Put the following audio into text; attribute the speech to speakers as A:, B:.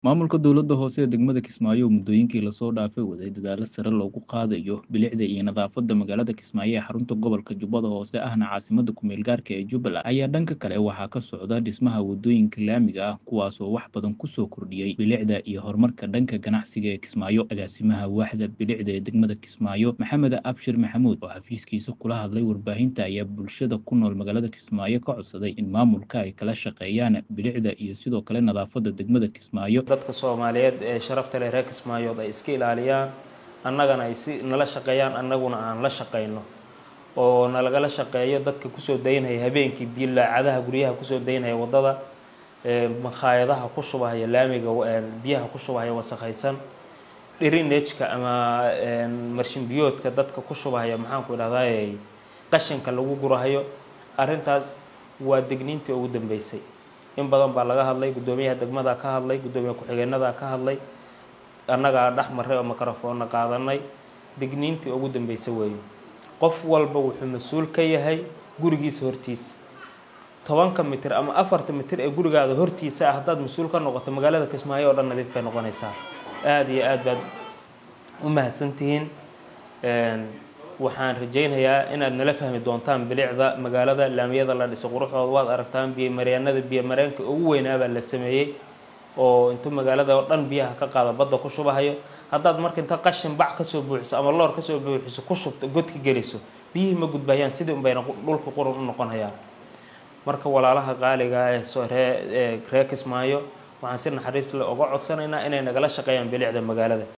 A: Maamulka dowladda hoose ee degmada Kismaayo oo muddooyinkii la soo dhaafay waday dadaalo sare loogu qaadayo bilicda iyo nadaafadda magaalada Kismaayo ee xarunta gobolka Jubbada Hoose ahna caasimadda ku-meel gaarka ee Jubbaland ayaa dhanka kale waxaa ka socda dhismaha waddooyinka laamiga ah kuwaas oo wax badan ku soo kordhiyey bilicda iyo horumarka dhanka ganacsiga ee Kismaayo agaasimaha waaxda bilicda ee degmada Kismaayo Maxamed Abshir Maxamuud oo xafiiskiisa kula hadlay warbaahinta ayaa bulshada ku nool magaalada Kismaayo ka codsaday in maamulka ay kala shaqeeyaan bilicda iyo sidoo kale nadaafadda degmada Kismaayo
B: dadka soomaaliyeed ee sharafta leh reer kismaayood ay iska ilaaliyaan annagana ay si nala shaqeeyaan annaguna aan la shaqeyno oo nalagala shaqeeyo dadka kusoo daynhaya habeenkii bilaacadaha guryaha kusoo daynhaya waddada makhaayadaha ku shubahaya laamiga biyaha ku shubahaya wasakhaysan dhirinejka ama marshin biyoodka dadka ku shubahaya maxaanku idhahdaa qashinka lagu gurahayo arrintaas waa degniintii ugu dambeysay in badan baa laga hadlay guddoomiyaha degmada ka hadlay guddoomiye ku-xigeenada ka hadlay annagaa dhex marray oo microfoonna qaadanay digniintii ugu dambeysay weeye qof walba wuxuu mas-uul ka yahay gurigiisa hortiisa tobanka mitir ama afarta mitir ee gurigaada hortiisa ah haddaad mas-uul ka noqoto magaalada kismaayo oo dhan nadiif bay noqonaysaa aada iyo aad baad u mahadsantihiin waxaan rajaynayaa inaad nala fahmi doontaan bilicda magaalada laamiyada la dhisay quruxdooda waad aragtaan biyomaryaanada biyomareenka ugu weynaabaa la sameeyey oo intuu magaalada oo dhan biyaha ka qaada badda ku shubahayo haddaad marka inta qashin bac kasoo buuxiso ama loor kasoo buuxiso ku shubto godka geliso biyihii ma gudbayaan sidii unbayna dhulka qurun u noqonayaan marka walaalaha qaaliga ee ree reer kismaayo waxaan si naxariis leh uga codsanaynaa inay nagala shaqeeyaan bilicda magaalada